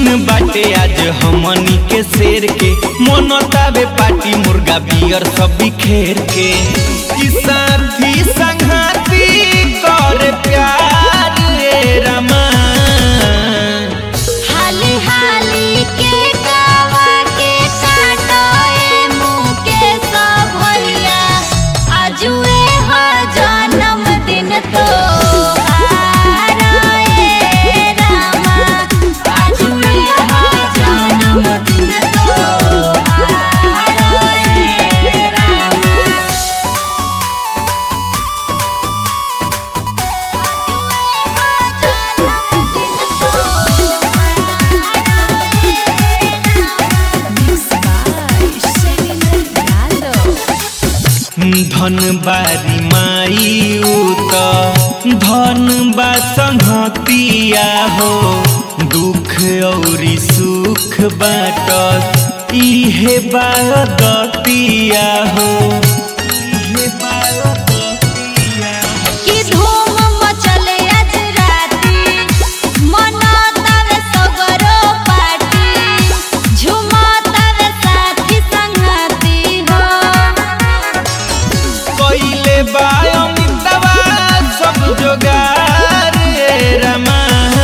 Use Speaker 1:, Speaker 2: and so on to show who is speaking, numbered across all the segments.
Speaker 1: दिन बाटे आज हमनी के शेर के मनतावे पार्टी मुर्गा बियर सब बिखेर के ई साथी संघाती कर प्यार रे रमा
Speaker 2: हाली हाली के गावा के काटोए मुँह के सब भैया आजुए हो जन्मदिन तो रामा आजुए हो जन्मदिन तो रामा
Speaker 1: धन बारी माई उत धन बा संहतिया हो दुख औरी सुख बाटस इहे बादतिया हो इहे बादतिया हो।
Speaker 2: की धूम मचले आज राती मनातावे सगरो पार्टी झुमातावे साथी संगती हो
Speaker 1: कइले बा अमितवा सब जोगार रे रमा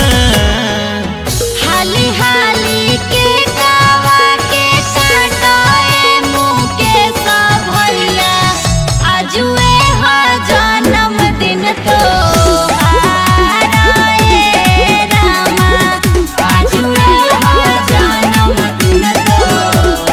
Speaker 2: हाली हाली के गावा के काटोए मुँह के सब भैया आजुए हो जन्मदिन तो रामा आजुए हो जन्मदिन तो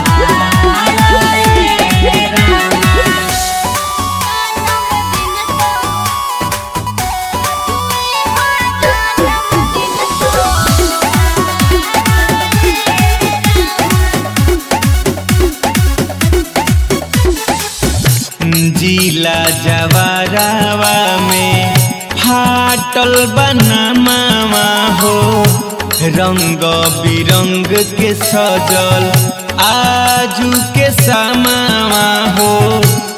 Speaker 1: जिला जवारावा में फाटल बनामावा हो रंग बिरंग के सजल आजू के समावा हो